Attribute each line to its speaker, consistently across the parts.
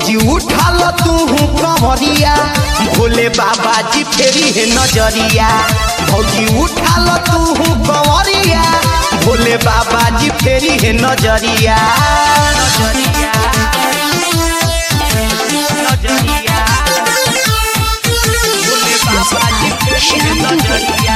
Speaker 1: भौजी उठाल तू कमरिया भोले बाबा जी फेरी है नजरिया भौजी उठाल तू कमरिया भोले बाबा जी फेरी है नजरिया नजरिया नजरिया भोले बाबा जी फेरी है नजरिया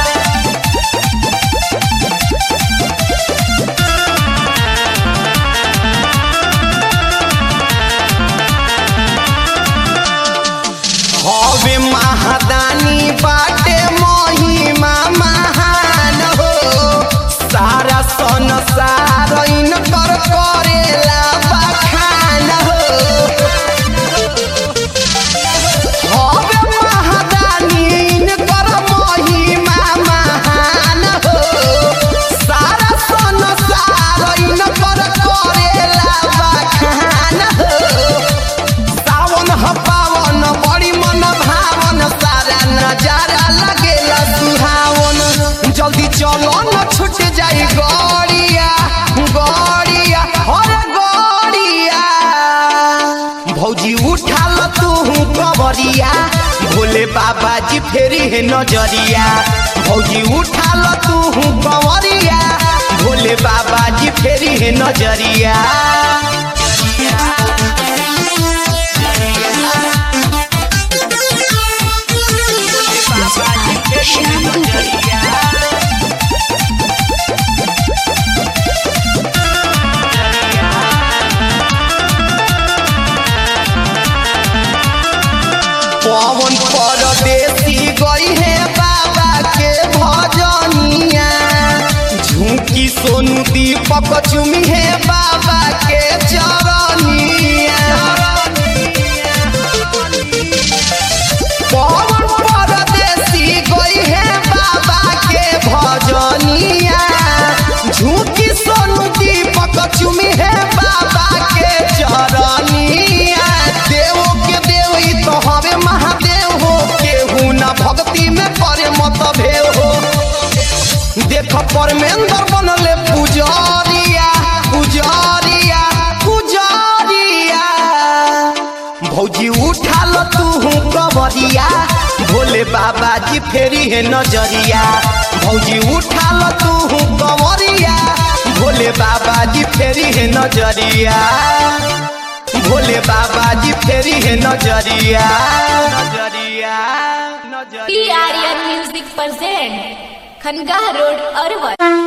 Speaker 1: हवे महादानी बाटे महिमा महान हो सारा संसार इनकर करेला बखान हो हवे महादानी इनकर महिमा महान हो सारा संसार इनकर करेला बखान हो सावन ह पावन बड़ी मन भावन सारा नजारा लगेला सुहावन जल्दी चलो न छूट जाई गड़िया गड़िया हर गड़िया भौजी उठाल तू कबरिया भोले बाबा जी फेरी है नजरिया भौजी उठाल तू कबरिया भोले बाबा जी फेरी है नजरिया पवन परदेसी गई है बाबा के भजनिया झुमकी सोनू दीपक चुमी है बाबा के चरनिया पवन परदेसी गई है बाबा के भजनिया झुमकी सोनू दीपक चुमी है बाबा के चरनिया देव के देव ई तो हवे महादेव हो केहू ना भक्ति में करे मत भेव हो देख परमेंद्र बनले पुजारिया पुजारिया पुजारिया भौजी उठाल तू कबरिया भोले बाबा जी फेरी है नजरिया भौजी उठाल तू कबरिया भोले बाबा जी फेरी है नजरिया भोले बाबा जी फेरी है नजरिया नजरिया नजरिया
Speaker 2: P Aryan music present Khanqah road Arwal